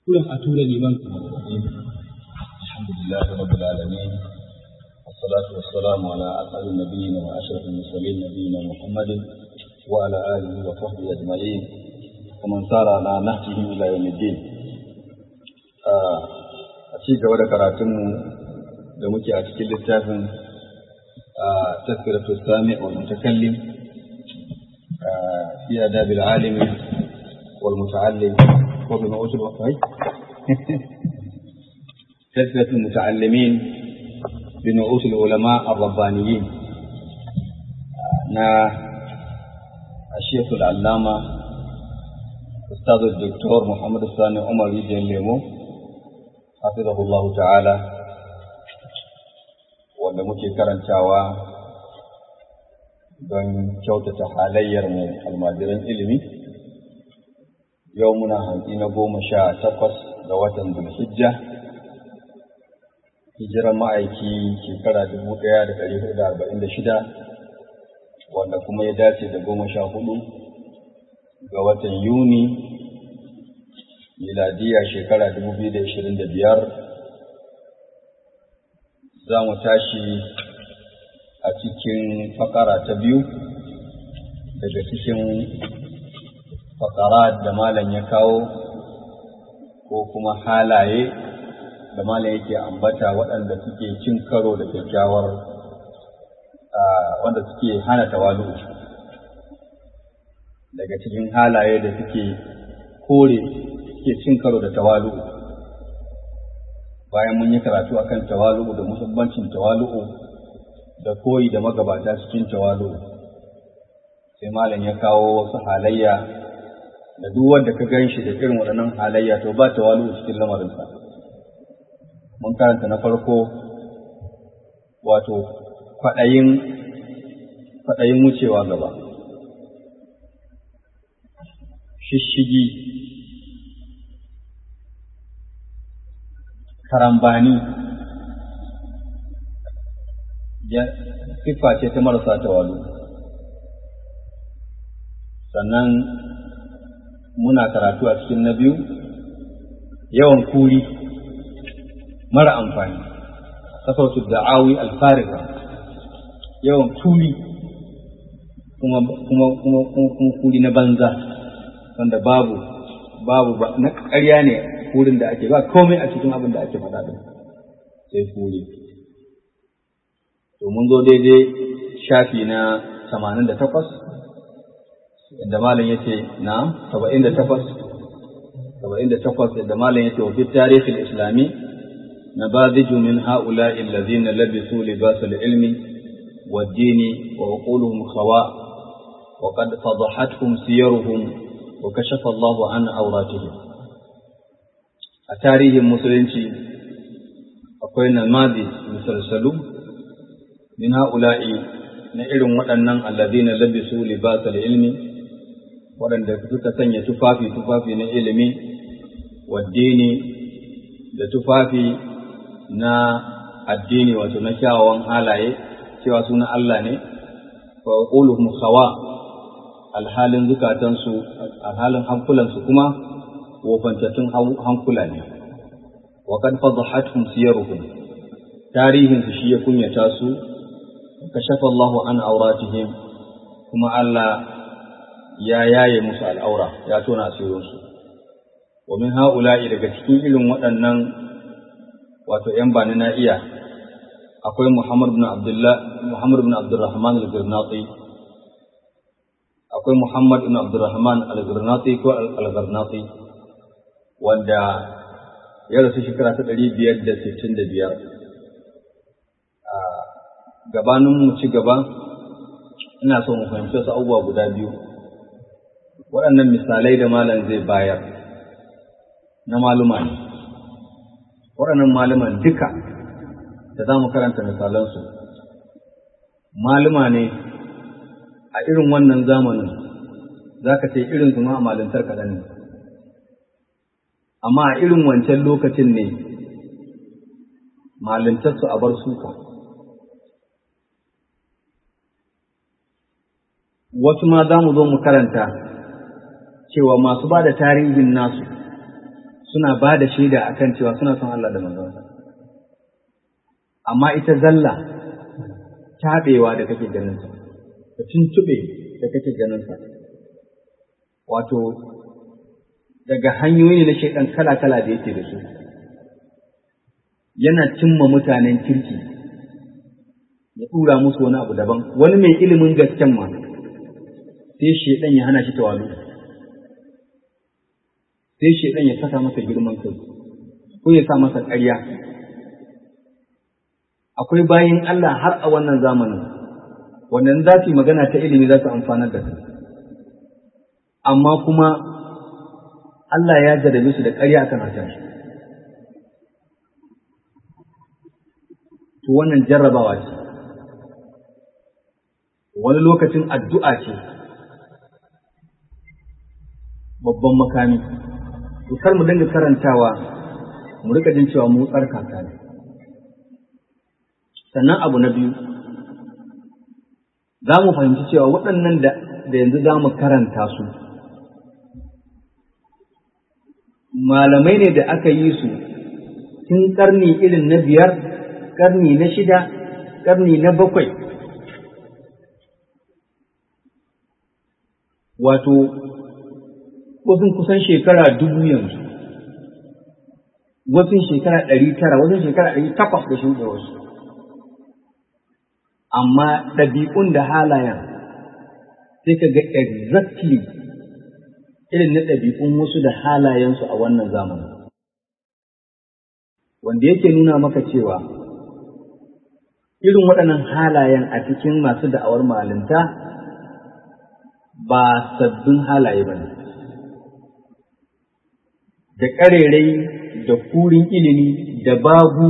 kurin a tura liman الحمد لله رب العالمين والصلاة والسلام على أسعد النبيين وأشرف المرسلين نبينا محمد وعلى آله وصحبه أجمعين ومن سار على نهجه إلى يوم الدين a ci gaba da karatunmu da muke a cikin littafin tafsiratu sami wal mutakallim fi adabil alimi wal muta'allim ko bi ma'utul waqai تذكرة المتعلمين بنعوت العلماء الربانيين نا الشيخ العلامة أستاذ الدكتور محمد الثاني عمر يجي ليمو حفظه الله تعالى wanda muke karantawa don kyautata halayyarmu almajiran ilimi yau muna hantsi na goma sha takwas ga watan zulhijja hijiran ma'aiki shekara dubu ɗaya da ɗari hudu da arba'in da shida wanda kuma ya dace da goma sha hudu ga watan yuni miladiya shekara dubu biyu da ashirin da biyar za mu tashi a cikin fakara ta biyu daga cikin fakara da malam ya kawo ko kuma halaye da malam yake ambata waɗanda suke cin karo da kyakkyawar wanda suke hana tawalu daga cikin halaye da suke kore suke cin karo da tawalu bayan mun yi karatu akan tawalu da muhimmancin tawalu da koyi da magabata cikin tawalu sai malam ya kawo wasu halayya da duk wanda ka gan shi da irin waɗannan halayya to ba tawalu cikin lamarinsa mun karanta na farko wato kwaɗayin kwaɗayin wucewa gaba shishigi karambani ya siffa ce ta marasa tawalu sannan muna karatu a cikin na biyu yawan kuri mara amfani kasautu da'awi alfariga yawan kuri kuma kuma kuma kuma kuri na banza wanda babu babu ba na ƙarya ne kurin da ake ba komai a cikin abin da ake faɗa din sai kuri to mun zo daidai shafi na 88 da malam yace na 78 78 da malam yace wa fi tarihi islami نماذج من هؤلاء الذين لبسوا لباس العلم والدين وعقولهم خواء وقد فضحتهم سيرهم وكشف الله عن عوراتهم أتاريه المسلمين akwai namadi misalsalu min ha'ula'i na irin waɗannan alladina labisu libasal ilmi waɗanda suka sanya tufafi tufafi na ilimi waddini da tufafi na addini wato na kyawawan halaye cewa suna Allah ne wa quluhum khawa alhalin zukatansu alhalin hankulansu kuma wofantattun hankula ne wa kad fadhahatuhum siyaruhum tarihin su shi ya kunyata su kashafa Allahu an auratihim kuma Allah ya yaye musu al'aura ya tona asirinsu wa min ha'ula'i daga cikin irin waɗannan wato ‘yan bani na iya akwai Muhammad bin Abdullah Muhammad bin Abdurrahman al-Girnati akwai Muhammad bin Abdurrahman al-Girnati ko al-Girnati wanda ya rasu shekara ta ɗari biyar da sittin da biyar gabanin mu ci gaba ina so mu fahimci wasu abubuwa guda biyu waɗannan misalai da malam zai bayar na maluma ne waɗannan maluman duka da za mu karanta misalansu maluma ne a irin wannan zamanin za ka ce irin su ma a malintar kaɗan ne amma a irin wancan lokacin ne malintarsu a bar suka wasu ma za mu zo mu karanta cewa masu ba da tarihin nasu suna ba da shaida akan cewa suna son Allah da manzonsa amma ita zalla taɓewa da kake ganinsa da tuntuɓe da kake ganinsa wato daga hanyoyi na shaidan kala-kala da yake da su yana cimma mutanen kirki ya ɗura musu wani abu daban wani mai ilimin gasken ma sai shaidan ya hana shi tawalu sai shaidan ya saka masa girman kai ko ya sa masa ƙarya akwai bayin Allah har a wannan zamanin wannan za su yi magana ta ilimi za su amfanar da su amma kuma Allah ya jarabe su da ƙarya akan hakan shi to wannan jarrabawa ce wani lokacin addu'a ce babban makami to kar mu dinga karantawa mu rika jin cewa mu tsarkaka ne sannan abu na biyu za mu fahimci cewa waɗannan da yanzu za mu karanta su malamai ne da aka yi su tun ƙarni irin na biyar ƙarni na shida ƙarni na bakwai wato wasu kusan shekara dubu yanzu wasu shekara ɗari tara wasu shekara ɗari takwas da shuɗe wasu amma ɗabi'un da halayen sai ka ga exactly irin na ɗabi'un wasu da halayensu a wannan zamanin wanda yake nuna maka cewa irin waɗannan halayen a cikin masu da'awar malinta ba sabbin halaye ba ne da ƙarerai da kurin ilimi da babu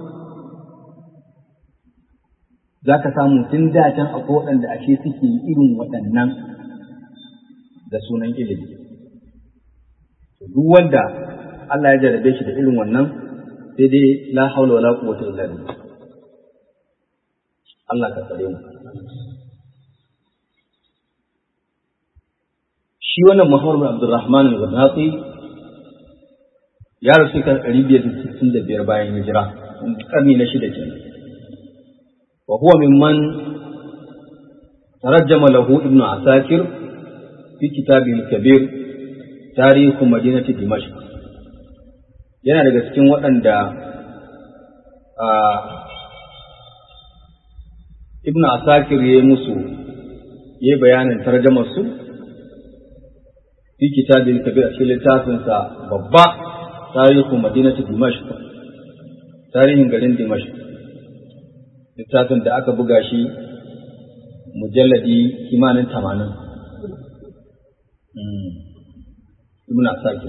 za ka samu tun da can akwai waɗanda ashe suke irin waɗannan da sunan ilimi duk wanda Allah ya jarabe shi da irin wannan sai dai la haula wala quwwata illa billah Allah ka tsare mu shi wannan Muhammad bin Abdurrahman al-Gharnati ya rasu kan 565 bayan hijira karni na shida kenan wa huwa mimman tarajjama lahu ibn Asakir fi kitabihi al-kabir tarihu madinati Dimashq yana daga cikin waɗanda ibn Asakir ya yi musu ya yi bayanin tarjamar su fi kitabin kabir a cikin littafinsa babba tarihu madinati dimashq tarihin garin dimashq littafin da aka buga shi mujalladi kimanin tamanin ibn asakir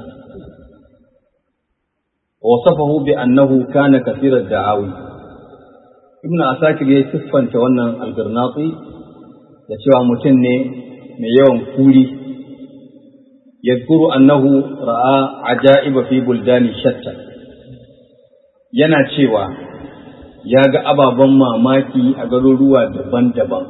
wasafahu bi annahu kana kathira da'awi ibn asakir ya siffanta wannan algarnati da cewa mutum ne mai yawan kuri يذكر أنه رأى عجائب في بلدان شتى yana cewa ya ga ababen mamaki a garuruwa daban-daban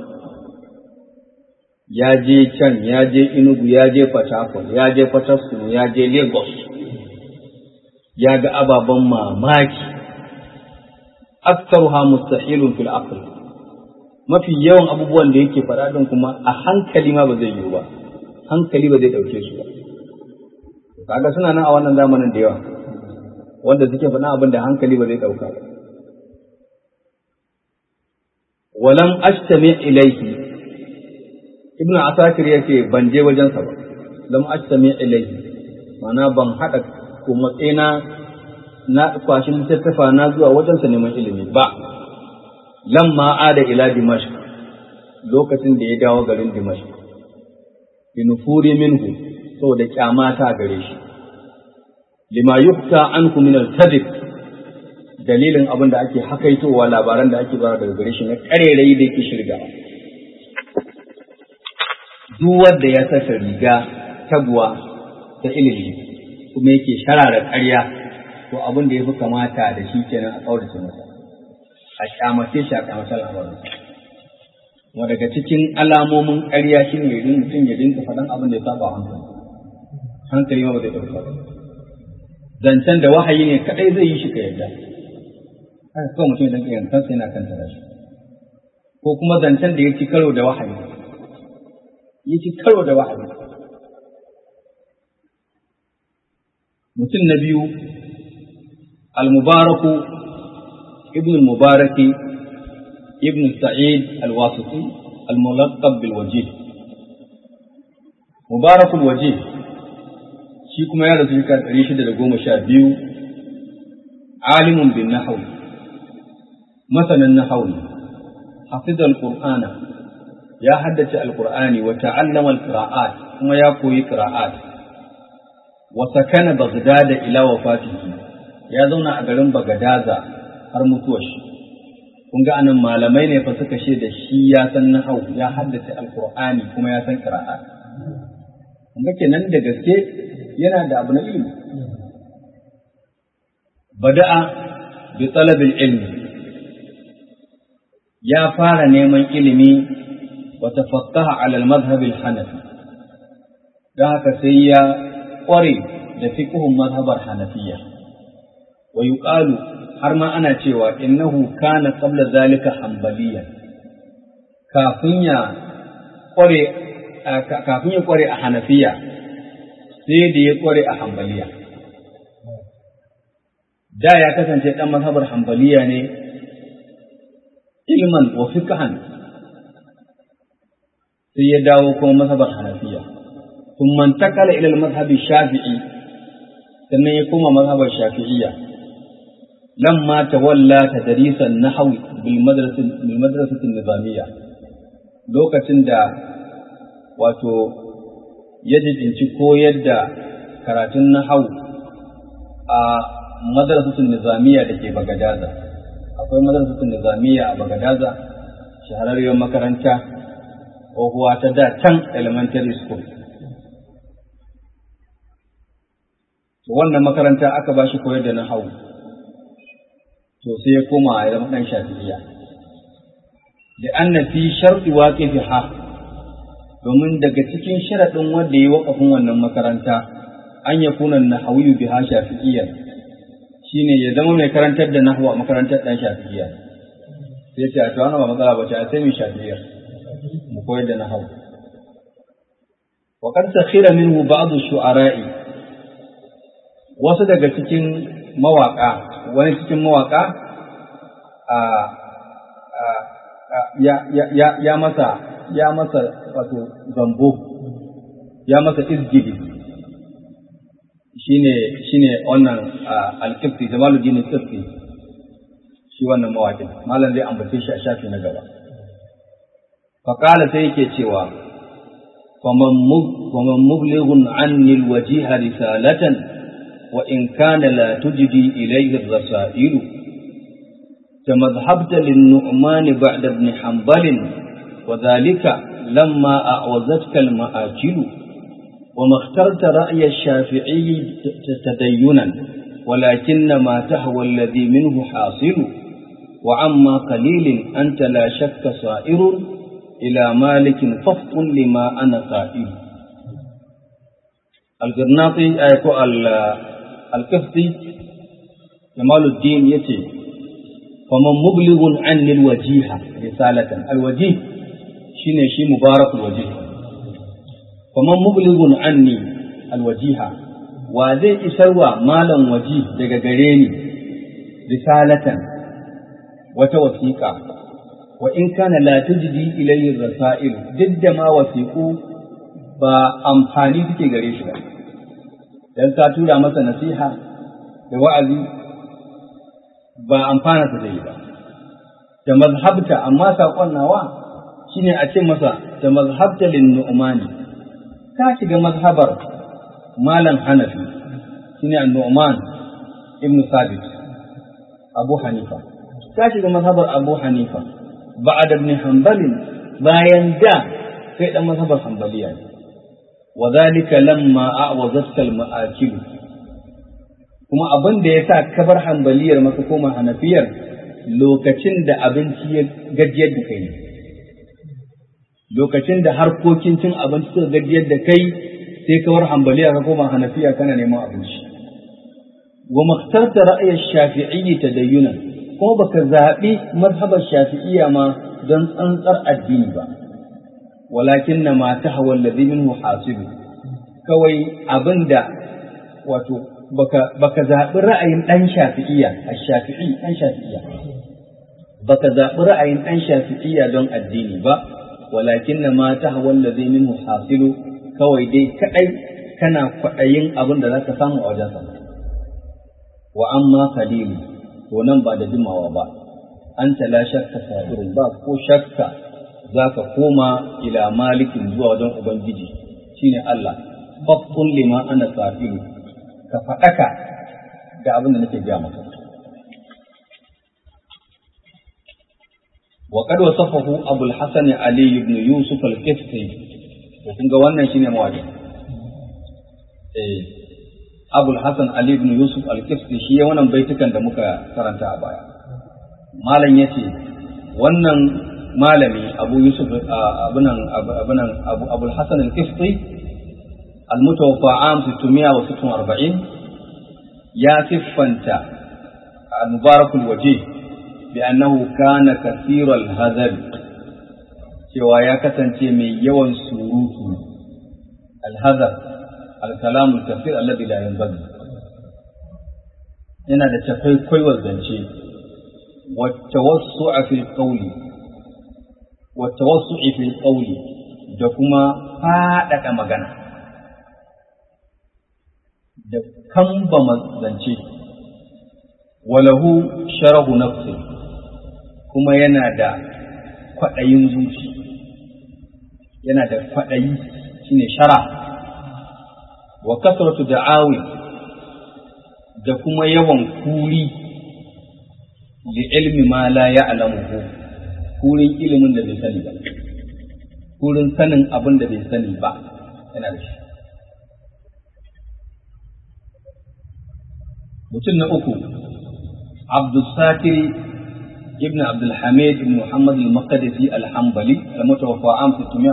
ya je can ya je inugu ya je fatakon ya je fataskun ya je lagos ya ga ababen mamaki aktaruha mustahilun fil aql mafi yawan abubuwan da yake faɗa ɗin kuma a hankali ma ba zai yiwu ba hankali ba zai ɗauke su ba kaga suna nan a wannan zamanin da yawa wanda suke faɗa abin da hankali ba zai ɗauka ba walam ashtami ilaihi ibnu asakir yake ban je wajensa ba lam ashtami ilaihi ma'ana ban haɗa ko matsayina na kwashi littattafa na zuwa wajensa neman ilimi ba lamma ada ila dimashq lokacin da ya dawo garin dimashq binufuri minhu saboda kyamata gare shi lima yukta anku min al-kadhib dalilin abin da ake hakaitowa labaran da ake bara daga gare shi na karerai da yake shirga duk wanda ya saka riga taguwa ta ilimi kuma yake sharara ƙarya to abin da ya fi kamata da shi kenan a kaurace masa a kyamace shi a kyamace al'amarin kuma daga cikin alamomin ƙarya shi ne mutum ya dinka faɗan abin da ya saba hankali hankali ma ba zai ɗauka ba zancen da wahayi ne kadai zai yi shi ka yarda haka kawai mutum idan kiyan kansa yana kan tara shi ko kuma zancen da ya ci karo da wahayi ya ci karo da wahayi mutum na biyu al-mubaraku ibn al-mubaraki ibn sa'id al-wasiti al-mulaqab bil wajih mubarakul wajih shi kuma ya rasu shekara ɗari shida da goma sha biyu alimun bin nahaw masanin nahaw ne hafizal qur'ana ya haddace alqur'ani wa ta'allama alqira'at kuma ya koyi qira'at wa sakana baghdad ila wafatihi ya zauna a garin bagadaza har mutuwar shi kun ga anan malamai ne fa suka ce da shi ya san nahaw ya haddace alqur'ani kuma ya san qira'at kun ga kenan da gaske yana da abu na ilimi bada'a bi talabil ilmi ya fara neman ilimi wa tafaqqaha ala al-madhhab al-hanafi dan haka sai ya kware da fiqhun madhhabar hanafiyya wa yuqalu har ma ana cewa innahu kana qabla zalika hanbaliya kafin ya kware kafin ya kware a hanafiya sai da ya kware a hambaliya. Da ya kasance ɗan mazhabar hambaliya ne ilman wa fiqhan sai ya dawo kuma mazhabar hanafiya. ثم انتقل إلى المذهب الشافعي sannan ya koma mazhabar shafi'iyya lamma tawalla tadrisan nahwi bil madrasati bil madrasati nizamiyya lokacin da wato ya jibinci koyar da karatun nahau a madrasatun nizamiya da ke bagadaza akwai madrasatun nizamiya a bagadaza shahararriyar makaranta tsohuwa ta da can elementary school wannan makaranta aka ba shi koyar da nahau to sai ya koma ya zama ɗan shafi'iyya da anna fi sharti waqifiha domin daga cikin sharaɗin wanda ya waƙafin wannan makaranta an ya kuna nahawiyu biha shafi'iyya shine ya zama mai karantar da nahwa a makarantar ɗan shafi'iyya sai ce a to ba matsala ba ce a sai mai shafi'iyya mu koyar da nahwu wa qad sakhira minhu ba'd shu'ara'i wasu daga cikin mawaka wani cikin mawaka a ya ya ya masa ya masa wato zambo ya masa izgidi shine shine wannan al-qibti Jamaluddin al-Qibti shi wannan mawaƙin malam zai ambace shi a shafi na gaba faqala sai yake cewa faman faman mublighun anni al-wajiha risalatan wa in kana la tujdi ilayhi ar-rasailu تمذهبت للنعمان بعد ابن حنبل وذلك لما أعوزتك المآكل وما اخترت رأي الشافعي تدينا ولكن ما تهوى الذي منه حاصل وعما قليل أنت لا شك صائر إلى مالك ففط لما أنا قائل القرناطي أيكو القفطي جمال الدين يتي فمن مبلغ عن الوجيهة رسالة الوجيه shine shi mubarakul wajih faman mublighun anni alwajiha wa zai isarwa malam waji daga gare ni risalatan wata wasiƙa wa in kana la tujdi ilayhi rasail duk da ma wasiƙu ba amfani suke gare shi ba dan ka tura masa nasiha da wa'azi ba amfana ta zai ba da mazhabta amma saƙon nawa shine a ce masa da mazhabta lin nu'mani ka shiga mazhabar malam hanafi shine an-nu'man ibn sabit abu hanifa ka shiga mazhabar abu hanifa ba'ad ibn hanbal bayan da kai dan mazhabar hanbaliya ne wa zalika lamma a'wazatka al-ma'akil kuma abin da yasa kabar hanbaliyar maka koma hanafiyar lokacin da abinci ya gajiyar da kai ne lokacin da harkokin cin abinci suka gajiyar da kai sai kawar hambaliya ka koma hanafiya kana neman abinci wa maktarta ra'ayar shafi'iyyi tadayyunan kuma baka zaɓi mazhabar shafi'iyya ma don tsantsar addini ba walakin na ma ta hawa ladhi minhu hasibu kawai abinda wato baka baka zaɓi ra'ayin ɗan shafi'iyya ash-shafi'i ɗan shafi'iyya baka zaɓi ra'ayin ɗan shafi'iyya don addini ba walakin na ma ta hawa ladhi minhu hasilu kawai dai kadai kana kwaɗayin abin da zaka samu a wajen sa wa amma qalilu to nan ba da jimawa ba an la shakka sabirin ba ko shakka za ka koma ila malikin zuwa wajen ubangiji shine Allah faqqul lima ana safilu ka faɗaka ga abin da nake gaya maka wa qad wasafahu abul hasan ali ibn yusuf al-qifti to kun ga wannan shine mawadi eh abul hasan ali ibn yusuf al-qifti shi ya wannan baitukan da muka karanta a baya malam yace wannan malami abu yusuf abunan abunan abu abul hasan al-qifti al-mutawaffa am 646 ya siffanta al-mubarakul wajih bi annahu kana kathiral hazal cewa ya kasance mai yawan surutu al-hazal al-kalam al-kathir alladhi la yanbaghi yana da takwaikwaiwar zance والتوسع في القول والتوسع في القول da kuma faɗaɗa magana da kamba zance walahu sharahu nafsi kuma yana da kwaɗayin zuci yana da kwaɗayi shine shara wa kasratu da'awi da kuma yawan kuri li ilmi ma la ya'lamuhu kurin ilimin da bai sani ba kurin sanin abin da bai sani ba yana da shi mutum na uku abdulsatiri ibn abdulhamid ibn muhammad al-maqdisi al-hanbali al-mutawaffa am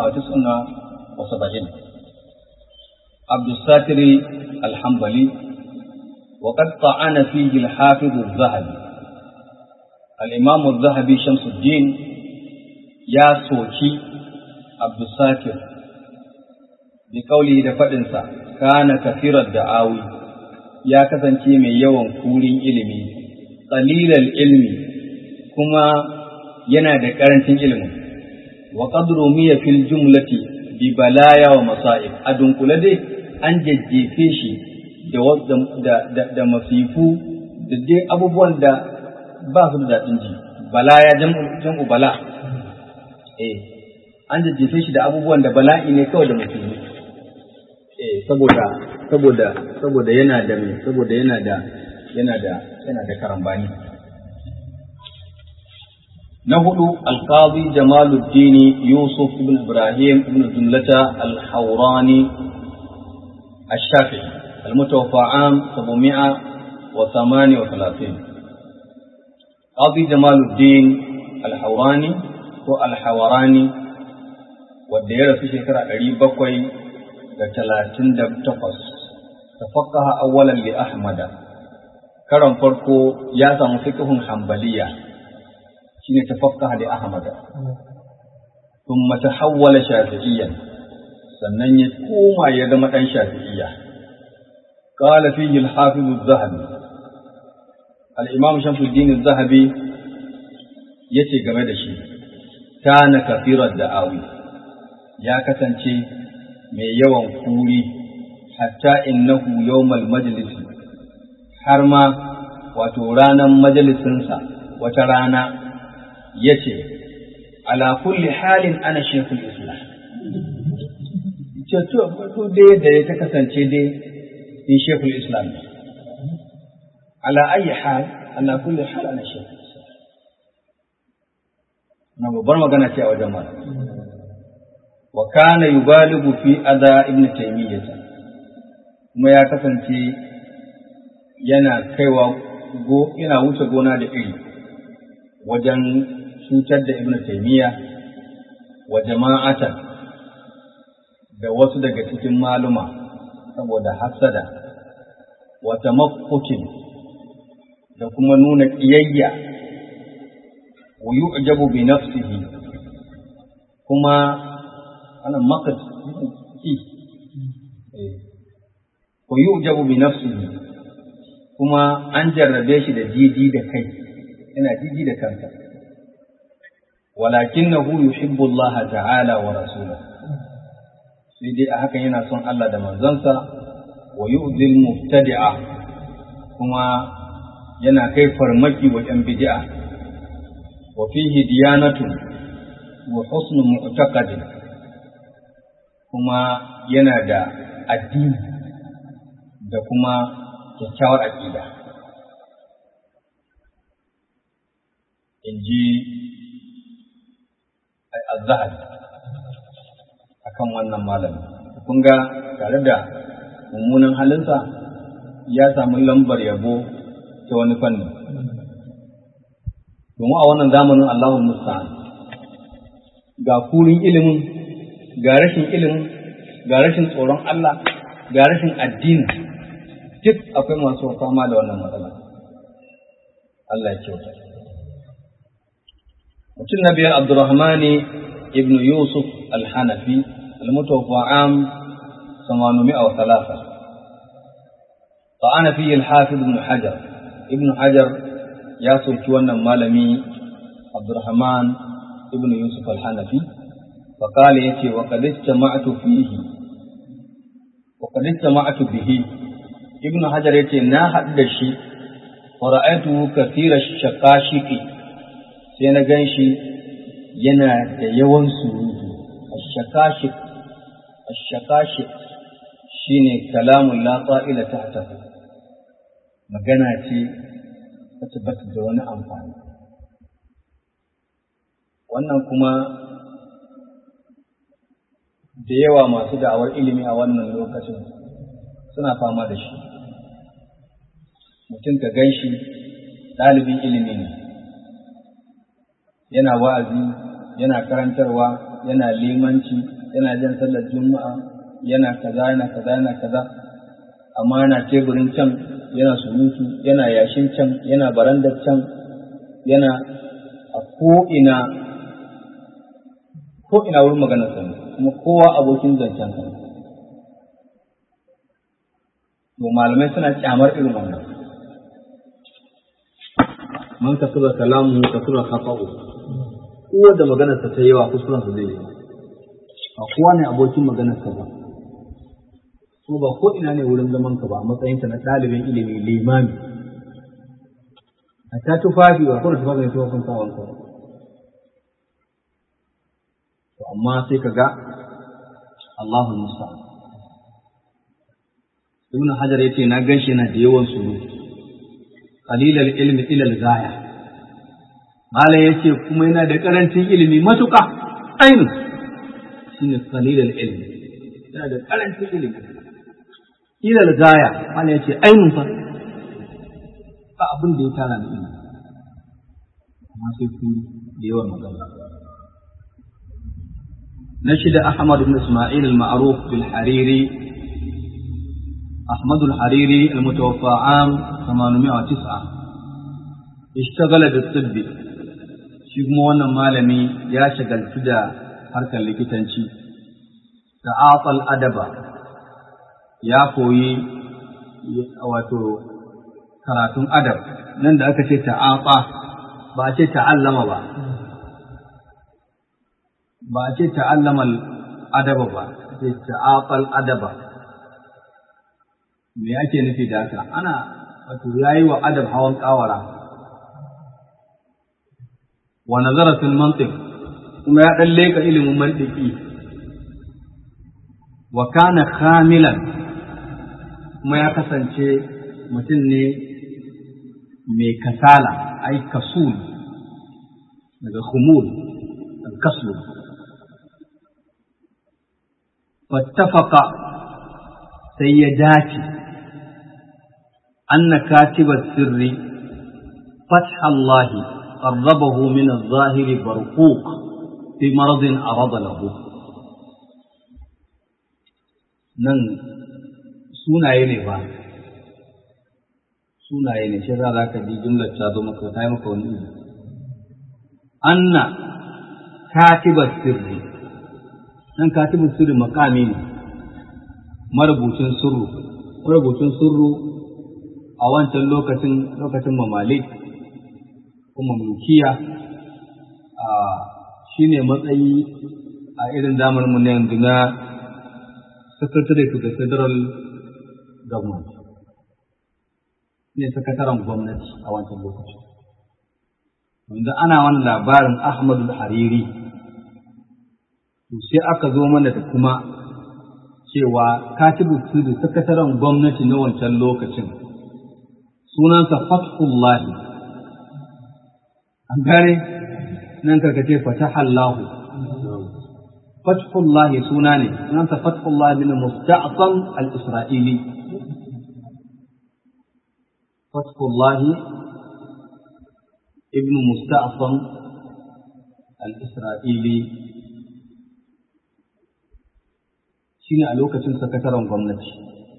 679 abdulsatiri al-hanbali وقد طعن فيه الحافظ الذهبي الإمام الذهبي شمس الدين يا سوكي عبد الساكر بقوله دفدنسا كان كثير الدعاوي يا كسانتي mai yawan kurin ilimi qalilal ilmi kuma yana da karancin ilimi wa qadru miya fil jumlati bi balaya wa masa'ib adun kula dai an jajjefe shi da da da masifu da dai abubuwan da ba su da daɗin ji bala ya jam'u bala eh an jajjefe shi da abubuwan da bala'i ne kawai da mutum eh saboda saboda saboda yana da me saboda yana da yana da yana da karambani na hudu alqazi jamaluddin yusuf ibn ibrahim ibn jumlata al-hawrani الشافعي المتوفى عام 738 قاضي جمال الدين الحوراني ko alhawarani wadda ya rasu shekara ɗari bakwai da talatin da takwas tafaqaha awwalan li ahmada karon farko ya samu fiqhun hanbaliya shine tafaqaha li ahmada thumma tahawwala shafi'iyyan sannan ya koma ya zama dan shafi'iyya qala fihi al-hafiz az-zahabi al-imam shamsuddin az-zahabi yace game da shi kana kafirar da'awi ya kasance mai yawan kuri hatta innahu yawmal majlisi har ma wato ranar majalisinsa wata rana ya ce ala kulli halin ana shekul islam ce to dai da ya ta kasance dai ni shekul islam ala ayi hal ala kulli hal ana shekul na babbar magana ce a wajen malam wa kana yubaligu fi adha ibn taymiyyah kuma ya kasance yana kaiwa go yana wuce gona da iri wajen cutar da ibn taymiyyah wa jama'atan da wasu daga cikin maluma saboda hasada wa tamakkukin da kuma nuna ƙiyayya wa yu'jabu bi nafsihi kuma ana maqad ki wa yu'jabu bi nafsihi kuma an jarrabe shi da jiji da kai yana jiji da kansa walakinahu yuhibbu Allah ta'ala wa rasulahu sai dai a hakan yana son Allah da manzansa wa yu'dil mubtadi'a kuma yana kai farmaki wa ‘yan bid'a wa fihi diyanatu wa husnu mu'taqadin kuma yana da addini da kuma kyakkyawar aƙida in ji al-zahabi akan wannan malami kun ga tare da mummunan halinsa ya samu lambar yabo ta wani fanni domin a wannan zamanin Allahun musta'an ga kurin ilimin ga rashin ilimin ga rashin tsoron Allah ga rashin addini duk akwai masu fama da wannan matsala Allah ya kyauta mutum na biyar Abdurrahmani ibn Yusuf al-Hanafi al-mutawaffa am 803 طعن فيه الحافظ ابن حجر ابن حجر يا سلطان مالمي عبد الرحمن ابن يوسف الحنفي فقال يتي وقد اجتمعت فيه وقد اجتمعت به ابن حجر يتي نا حد شي ورأيته كثير الشقاشق سينا ganshi yana da yawan surutu الشقاشق الشقاشق shine kalamun la qa'ila tahtahu magana ce wacce ba ta da wani amfani wannan kuma da yawa masu da'awar ilimi a wannan lokacin suna fama da shi mutum ka gan shi ɗalibin ilimi ne yana wa'azi yana karantarwa yana limanci yana jan sallar juma'a yana kaza yana kaza yana kaza amma yana teburin can yana surutu yana yashin can yana barandar can yana a ko'ina ko'ina wurin maganar sa kuma kowa abokin zancen sa to malamai suna kyamar irin wannan man kasura kalamu kasura khata'u kowa da maganar sa ta yawa kuskuren sa zai yi ba kowa ne abokin maganar sa ba ko ba ko ina ne wurin zaman ka ba a matsayinka na ɗalibin ilimi limami a ta tufafi ba kuma tufafi ne tufafin sawan ka to amma sai ka ga Allahu Musa Ibn Hajar yace na ganshi yana da yawan suru qalilal ilmi ila al-ghaya Malam yace kuma yana da karancin ilimi matuƙa ainu shine qalilal ilmi yana da karancin ilimi ilal gaya wani ya ce ainihin fa ba abin da ya tara da ilimi amma sai ku da yawan magana na shida Ahmad ibn Isma'il al-ma'ruf bil Hariri Ahmad al-Hariri al-mutawaffa am 809 ishtagala da tibbi shi kuma wannan malami ya shagaltu da harkar likitanci ta'atal adaba ya koyi wato karatun adab nan da aka ce ta'aqa ba a ce ta'allama ba ba a ce ta'allama adaba ba ce ta'aqal adaba me ake nufi da haka ana wato yayi wa adab hawan kawara wa nazara fil mantiq kuma ya dan leka ilimin mantiki wa kana khamilan kuma ya kasance mutum ne mai kasala ai kasul daga khumul al-kaslu fattafaqa sai ya dace anna katiba sirri فتح الله قربه من الظاهر برقوق في مرض أراد له nan sunaye ne ba sunaye ne shi za ka ji jumlar ta zo maka ta yi maka wani izi anna katiba sirri nan katibu sirri makami ne marubucin sirru marubucin sirru a wancan lokacin lokacin mamalik kuma mulkiya a shine matsayi a irin zamaninmu na yanzu na secretary to the federal government ne sakataren gwamnati a wancan lokaci wanda ana wani labarin ahmadu hariri to sai aka zo mana da kuma cewa katibu da sakataren gwamnati na wancan lokacin sunansa fathullahi an gane nan karkace fatahallahu fathullahi suna ne sunansa fathullahi bin musta'san al-isra'ili fathullahi ibn musta'san al-isra'ili shine a lokacin sakataren gwamnati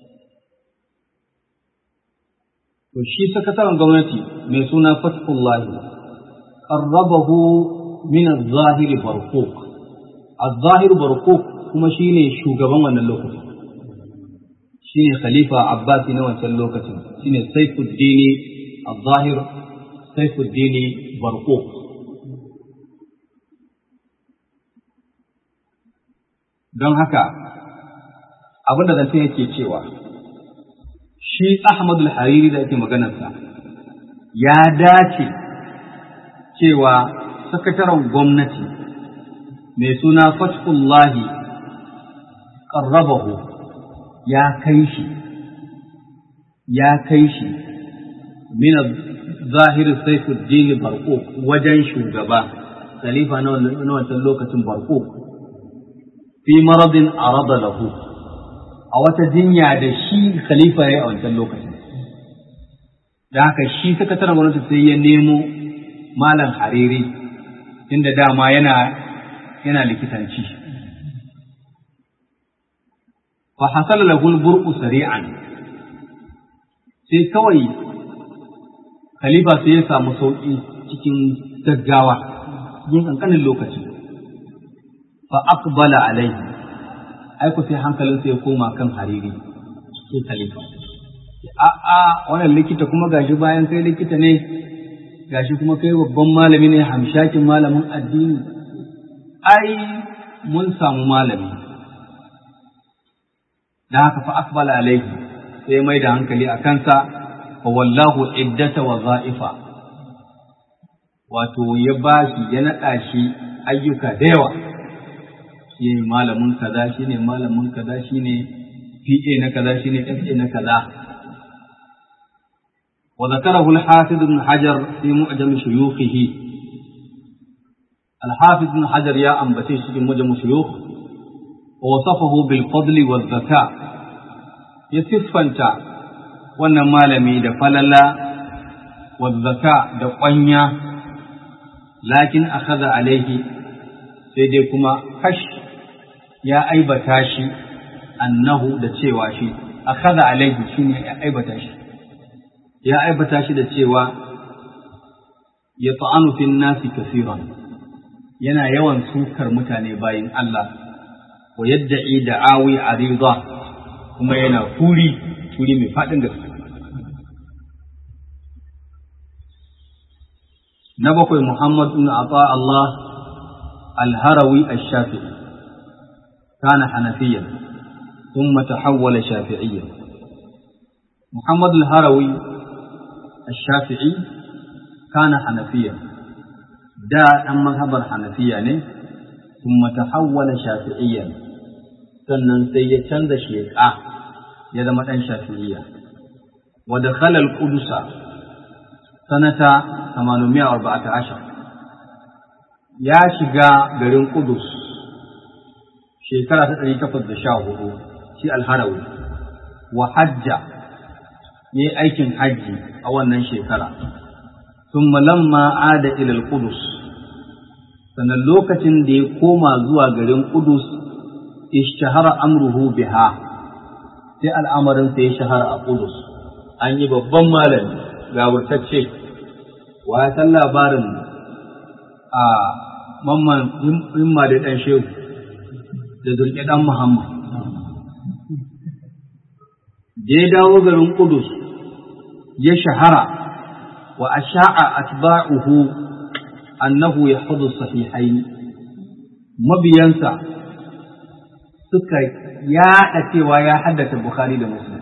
to shi sakataren gwamnati mai suna fathullahi qarrabahu min az-zahiri barquq az-zahir barquq kuma shine shugaban wannan lokacin shine khalifa abbasi na wancan lokacin shine saifuddini az-zahir saifuddini barquq don haka abin da zance yake cewa shi Ahmadul Hariri da ake maganarsa ya dace cewa sakataren gwamnati mai suna Fathullahi ƙarrabahu ya kai shi ya kai shi min zahirin Saifuddin Barko wajen shugaba khalifa na wancan lokacin Barko fi maradin arada lahu a wata jinya da shi khalifa ya yi a wancan lokacin. Da haka shi sakataren gwamnati sai ya nemo malam hariri inda dama yana yana likitanci. Fa hasala lahul burqu sari'an sai kawai khalifa sai ya samu sauƙi cikin gaggawa yin ƙanƙanin lokaci. Fa aqbala alaihi aiko sai hankalinsa ya koma kan hariri sai khalifa a a wannan likita kuma gashi bayan kai likita ne gashi kuma kai babban malami ne hamshakin malamin addini ai mun samu malami da haka fa akbala alaihi sai mai da hankali a kansa fa wallahu iddata wa za'ifa wato ya bashi ya naɗa shi ayyuka da yawa shi ne malamin kaza shi ne malamin kaza shi ne PA na kaza shi ne FA na kaza wa zakarahu al-hafiz ibn hajar fi mu'jam shuyukhihi al-hafiz ibn hajar ya ambace shi cikin mu'jam shuyukh wa wasafahu bil fadl wal zaka ya siffanta wannan malami da falala wal zaka da kwanya lakin akhadha alaihi sai dai kuma kash ya aibata shi annahu da cewa shi akhadha alaihi shine ya aibata shi ya aibata shi da cewa ya ta'anu fin nasi kaseeran yana yawan sukar mutane bayin Allah wa yadda'i da'awi arida kuma yana furi furi mai fadin gaske na bakwai Muhammad ibn Ata Allah al-Harawi ash-Shafi'i كان حنفيا ثم تحول شافعيا محمد الهروي الشافعي كان حنفيا دا أن مذهب الحنفية ثم تحول شافعيا sannan sai ya canza sheƙa ya zama ɗan shafi'iyya wa da khalal qudusa sanata 814 ya shiga garin Qudus shekara ta ɗari takwas da sha hudu shi alharawi wa hajja ya yi aikin hajji a wannan shekara sun lamma ada ilal kudus sannan lokacin da ya koma zuwa garin kudus ishtahara amruhu biha sai al'amarin sai ya shahara a kudus an yi babban malami gawurtacce wa ya san labarin a mamman himma da ɗan shehu da zurƙi ɗan muhammad da ya dawo garin Kudus ya shahara wa asha'a atba'uhu annahu yahfadhu sahihain mabiyansa suka yaɗa cewa ya haddace Bukhari da Muslim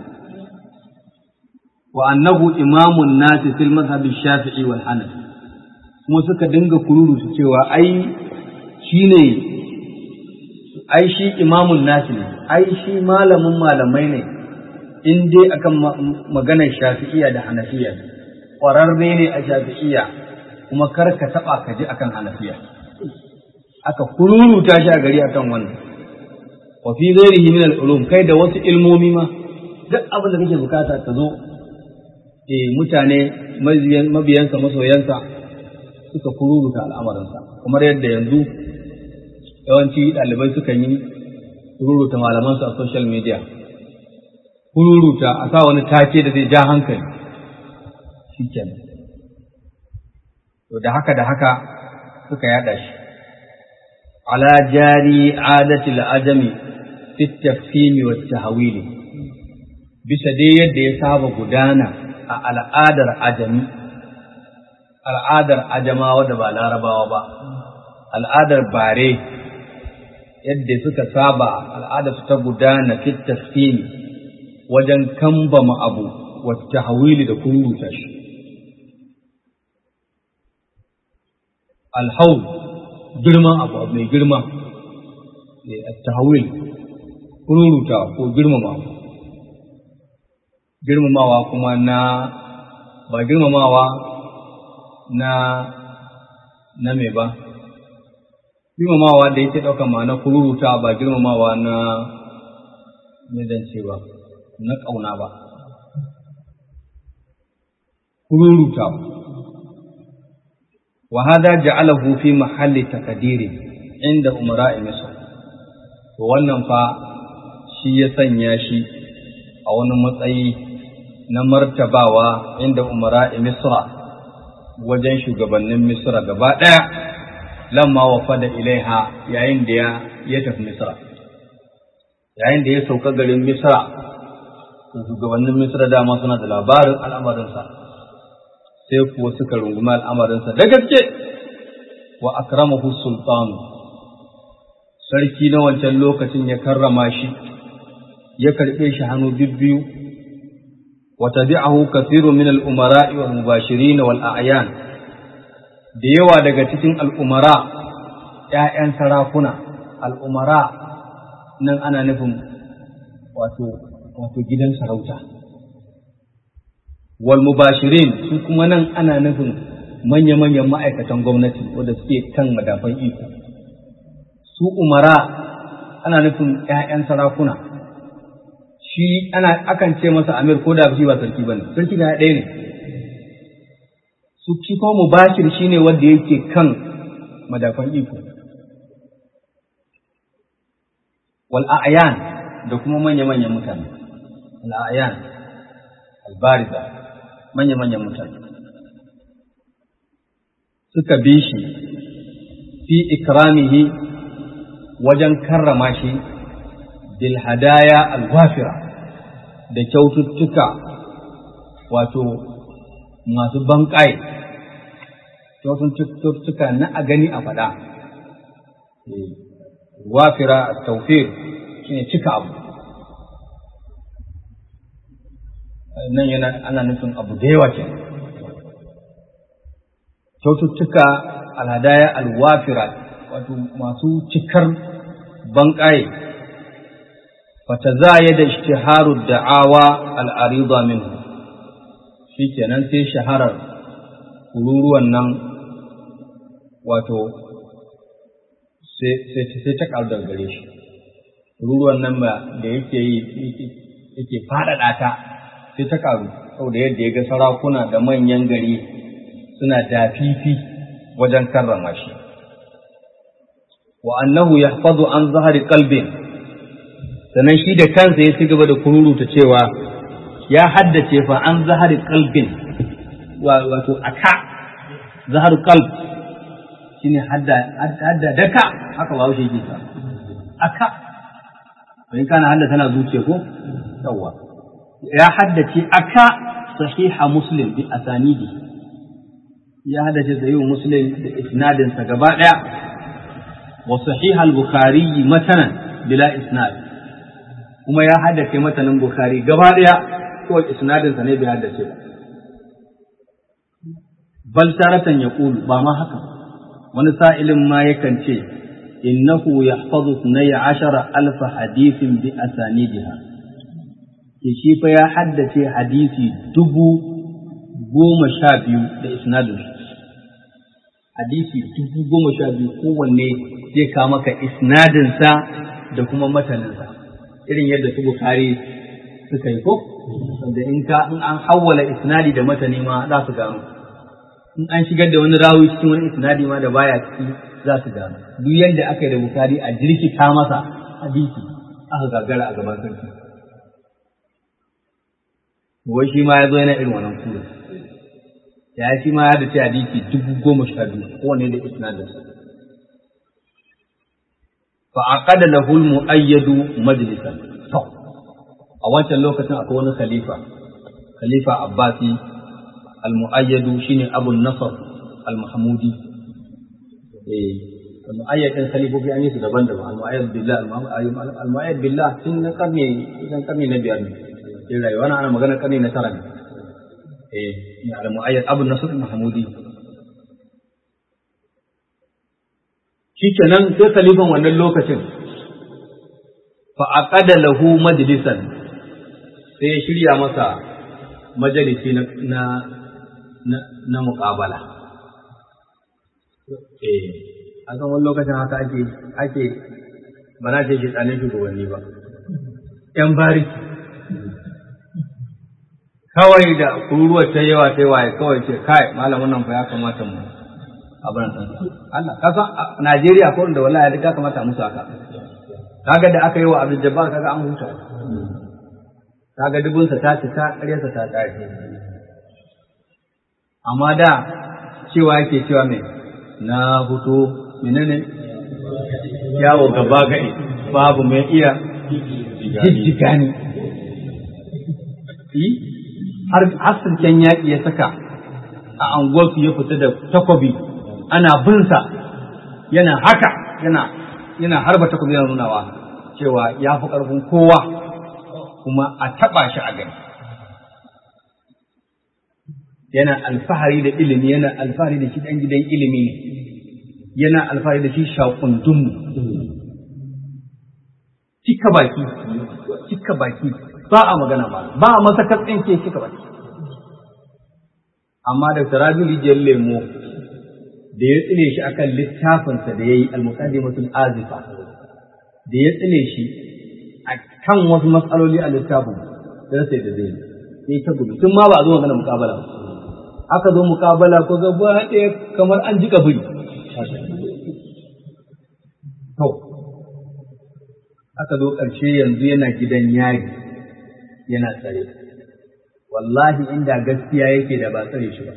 wa annahu imamun nasi fil madhhab shafi'i wal hanafi kuma suka dinga kururu su cewa ai shine ai shi imamun nasi ne ai shi malamin malamai ne in dai akan maganar shafi'iya da hanafiya ƙwararre ne a shafi'iya kuma kar ka taɓa ka ji akan hanafiya aka kururuta shi a gari akan wannan wa fi ghairihi min al-ulum kai da wasu ilmomi ma duk abin da kake bukata ka zo eh mutane mabiyansa masoyansa suka kururuta al'amarinsa kamar yadda yanzu yawanci ɗalibai sukan yi kururuta malamansu a social media kururuta a sa wani take da zai ja hankali shi kenan to da haka da haka suka yada shi ala jari adati ajami fi tafhimi wa tahwili bisa dai yadda ya saba gudana a al'adar ajami al'adar ajamawa da ba larabawa ba al'adar bare yadda suka saba al'adar su ta gudana fi tafhimi wajen kambama abu wata hawili da kururuta shi. Alhaul girman abu abu mai girma, tahawil kururuta ko girmama girmamawa kuma na ba girmamawa na na me ba girmamawa da yake ɗauka ma'ana kururuta ba girmamawa na me zan ce ba na ƙauna ba, kururuta wa hada ja'alahu fi mahalli takadiri inda umara misr to wannan fa shi ya sanya shi a wani matsayi na martabawa inda umara misra wajen shugabannin misra gaba ɗaya lamma wa fada ilaiha yayin da ya tafi misra yayin da ya sauka garin misra shugabannin misra dama suna da labarin al'amarinsa sai kuwa suka rungumi al'amarinsa da gaske wa akramahu sultanu sarki na wancan lokacin ya karrama shi ya karɓe shi hannu bibbiyu wa tabi'ahu kathirun min al-umara'i wal mubashirin wal a'yan da yawa daga cikin al'umara ‘ya'yan sarakuna al'umara nan ana nufin wato wato gidan sarauta wal mubashirin su kuma nan ana nufin manya-manyan ma'aikatan gwamnati wanda suke kan madafan iko su umara ana nufin ‘ya'yan sarakuna shi ana akan ce masa amir ko da shi ba sarki ba ne sarki da ɗaya ne su shi kuma mubashir shine wanda yake kan madafan iko wal a'yan da kuma manya-manyan mutane al a'yan al bariza manya-manyan mutane suka bi shi fi ikramihi wajen karrama shi bil hadaya al wafira da kyaututtuka wato masu banƙai kyaututtuka na a gani a faɗa wafira a taufir shi ne cika abu nan yana ana nufin abu da yawa ke kyaututtuka alhadaya alwafira wato masu cikar banƙaye fata za ya da ishtiharu da'awa al'arida minhu shi kenan sai shaharar kururuwan nan wato sai ta ƙaru daga gare shi kururuwan nan da yake yi yake faɗaɗa ta sai ta ƙaru saboda yadda ya ga sarakuna da manyan gari suna dafifi wajen karrama shi wa annahu yahfazu an zahari qalbin sannan shi da kansa ya ci gaba da kururuta cewa ya haddace fa an zahari qalbin wato aka zahar qalb shine hadda hadda daka haka ba shi yake ta aka in kana hadda tana zuciya ko yawa ya haddace aka sahiha muslim bi asanidi ya haddace sahihu muslim da isnadinsa gaba daya wa sahiha al-bukhari matanan bila isnad kuma ya haddace matanin bukhari gaba daya kawai isnadinsa ne bai haddace ba bal taratan yaqulu ba ma haka wani sa'ilin ma yakan ce innahu yahfazu 12000 hadithin bi asanidiha shi fa ya haddace hadisi dubu goma sha biyu da isnadin hadisi dubu goma sha biyu kowanne zai kawo maka isnadinsa da kuma mataninsa irin yadda su bukari suka yi ko wanda in ka in an hawwala isnadi da matani ma za su gano in an shigar da wani rawi cikin wani isnadi ma da baya ciki za su gano duk yadda aka yi da bukari a jirkita masa hadisi aka gagara a gaban sarki wai shi ma ya zo yana irin wannan kura ya shi ma ya da ce hadisi dubu goma sha biyu kowane da isnadin fa aqada lahu al-mu'ayyadu majlisan to a wancan lokacin akwai wani khalifa khalifa abbasi al-mu'ayyadu shine abu nasr al-mahmudi eh al-mu'ayyad din khalifofi an yi su daban-daban al-mu'ayyad billah al-mu'ayyad billah tun na karni idan karni na biyar ne sai rayuwa na ana magana karni na tara ne eh ni al-mu'ayyad abu nasr al-mahmudi shikenan sai khalifan wannan lokacin fa aqada lahu majlisan sai ya shirya masa majalisi na na na, na muqabala eh a kan wani lokacin haka ake ake ba na ce tsanin shugabanni ba yan bariki kawai da kururuwar ta yawa ta yawa kawai ce kai malamin nan fa ya kamata mu abin nan Allah ka san Najeriya ko da wallahi duk ya kamata musu haka kaga da aka yi wa Abdul Jabbar kaga an huta kaga dubun sa ta cika ƙaryarsa ta ƙare amma da cewa yake cewa me na fito menene yawo gaba gadi babu mai iya jijjiga ni har asirken yaƙi ya saka a anguwarsu ya fita da takobi ana binsa yana haka yana yana harba takobi yana nunawa cewa ya fi ƙarfin kowa kuma a taɓa shi a gani yana alfahari da ilimi yana alfahari da shi ɗan gidan ilimi ne yana alfahari da shi shaƙundun cika baki cika baki ba a magana ba ba a masa katsin ke cika baki amma da Rabi rijiyar lemo da ya tsile shi akan littafinsa da ya yi almuqaddimatul azifa da ya tsile shi a kan wasu matsaloli a littafin da sai da zai sai ta gudu tun ma ba a zo magana muƙabala ba aka zo muƙabala ko gaba ɗaya kamar an jika biri to aka zo ƙarshe yanzu yana gidan yari yana tsare wallahi inda gaskiya yake da ba tsare shi ba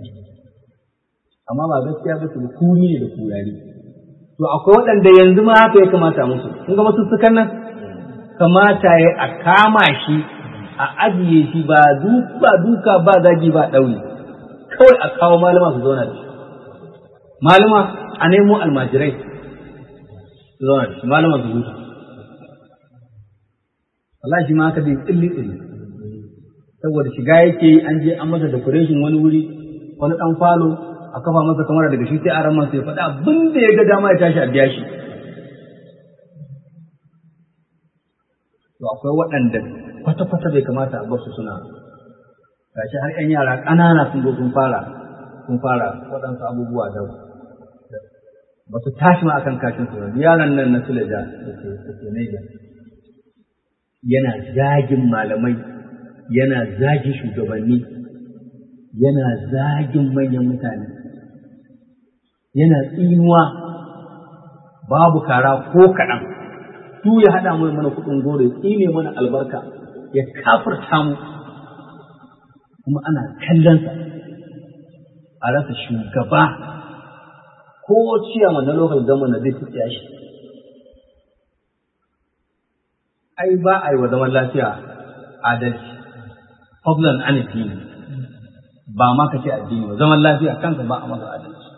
amma ba gaskiya ba su kuni ne da kurari to akwai waɗanda yanzu ma haka ya kamata musu kun ga masu sukan nan kamata ya a kama shi a ajiye shi ba duka duka ba zagi ba ɗauri kawai a kawo malama su zauna da shi malama a nemo almajirai su zauna da shi malama su huta wallahi shi ma haka bai tsilli tsilli saboda shiga yake yi an je an masa decoration wani wuri wani dan falo a kafa masa kamar daga shi sai a ran sai faɗa abin da ya ga dama ya tashi a biya shi to akwai waɗanda kwata-kwata bai kamata a bar su suna gashi har 'yan yara ƙanana sun zo sun fara sun fara waɗansu abubuwa da ba su tashi ma akan kashin su yaran nan na Suleja da ke Niger yana zagin malamai yana zagin shugabanni yana zagin manyan mutane yana tsinuwa babu kara ko kaɗan su ya haɗa mana mana kuɗin goro ya tsine mana albarka ya kafirta mu kuma ana kallonsa a rasa shugaba ko ciyama na lokacin gama na zai tafiya shi ai ba a yi wa zaman lafiya adalci fadlan an addini ba ma ka ce addini ba zaman lafiya kansa ba a masa adalci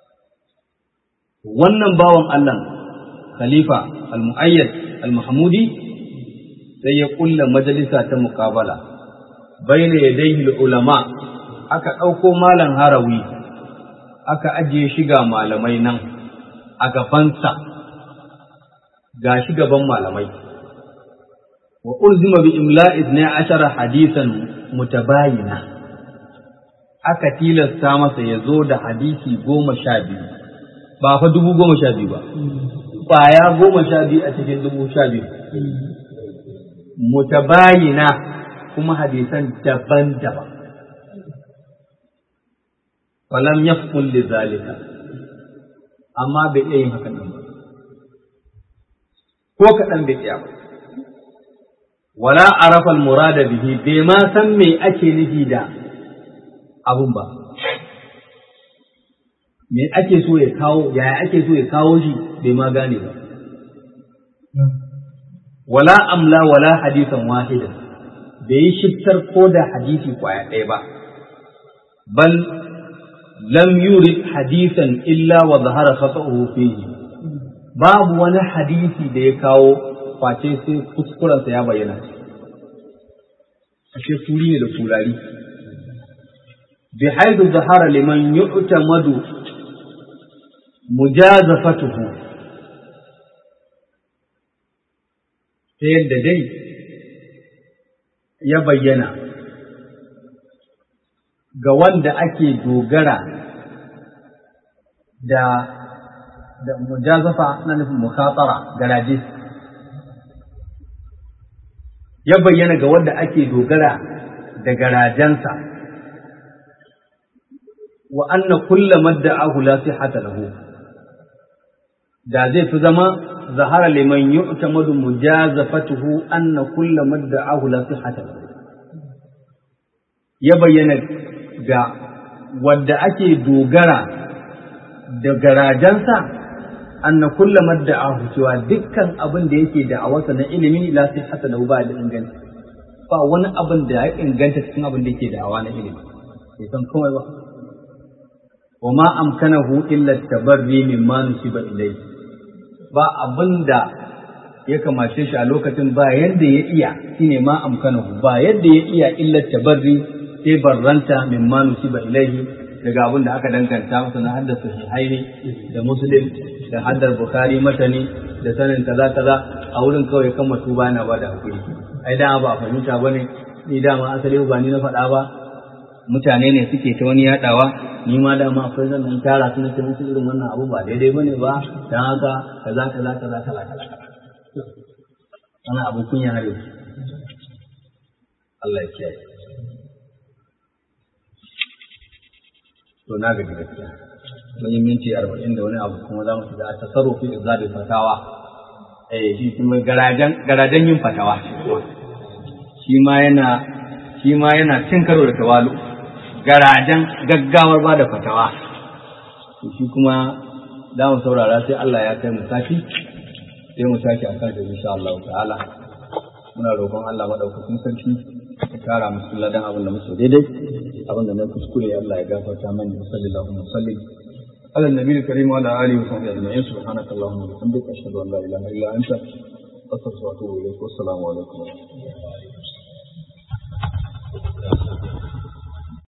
wannan bawan Allah khalifa al-mu'ayyad al-mahmudi sai ya kulla majalisa ta muqabala baina yadayhi ulama aka ɗauko malam harawi aka ajiye shi ga malamai nan a gabansa ga shi gaban malamai wa ulzima bi imla'i ne ashara hadisan mutabayina aka tilasta masa ya zo da hadisi goma sha biyu ba fa dubu goma sha biyu ba ƙwaya goma sha biyu a cikin dubu sha biyu mutabayina kuma hadisan daban-daban falam yafqul li zalika amma bai iya yin hakan ba ko kaɗan bai iya ba wala arafa al-murada bihi bai ma san me ake nufi da abun ba me ake so ya kawo yaya ake so ya kawo shi bai ma gane ba wala amla wala hadisan wahidan bai yi shiftar ko da hadisi kwaya ɗaya ba bal lam yurid hadisan illa wa zahara khata'uhu fihi babu wani hadisi da ya kawo face sai kuskurensa ya bayyana ashe turi ne da turari bi haidu zahara liman yu'tamadu mujazafatuhu ta yadda dai ya bayyana ga wanda ake dogara da da mujazafa na nufin mukhatara garaje ya bayyana ga wanda ake dogara da garajensa wa anna kulla madda'ahu la sihhata lahu da zai fi zama zahara liman yu'tamadu mujazafatuhu anna kulla madda'ahu la sihhata lahu ya bayyana ga wanda ake dogara da garajensa anna kulla madda'ahu cewa dukkan abin da yake da awasa na ilimi la sihhata lahu ba da inganta ba wani abin da ya inganta cikin abin da yake da awa na ilimi bai san komai ba wa ma amkanahu illa tabarri mimma nusiba ilayhi ba abin da ya kamace shi a lokacin ba yadda ya iya shine ma amkanahu ba yadda ya iya illa tabarri sai barranta mimma nusiba ilayhi daga abin da aka danganta masa na haddar sahihaini da muslim da haddar bukhari matani da sanin kaza kaza a wurin kawai kan tuba na ba da hakuri ai da ba a fahimta bane ni dama asali ba ni na faɗa ba mutane ne suke ta wani yaɗawa ni ma dama akwai zan nan tara su nake musu irin wannan abu ba daidai bane ba dan haka kaza kaza kaza kaza kaza ana abu kunya har yau Allah ya kiyaye to na gaji gaskiya mun yi minti arba'in da wani abu kuma za mu shiga a tasarrufi izali fatawa eh shi kuma garajen garajen yin fatawa shi ma yana shi ma yana cin karo da tawalu garajen gaggawar ba da fatawa shi kuma za mu saurara sai Allah ya kai mu sati sai mu tashi a kan insha Allah ta'ala muna roƙon Allah madaukakin sarki ya kara musu ladan abin da muke daidai abin da na kuskure Allah ya gafarta mani sallallahu alaihi wasallam على النبي الكريم وعلى اله وصحبه اجمعين سبحانك اللهم وبحمدك اشهد ان لا اله الا انت استغفرك واتوب اليك والسلام عليكم ورحمه الله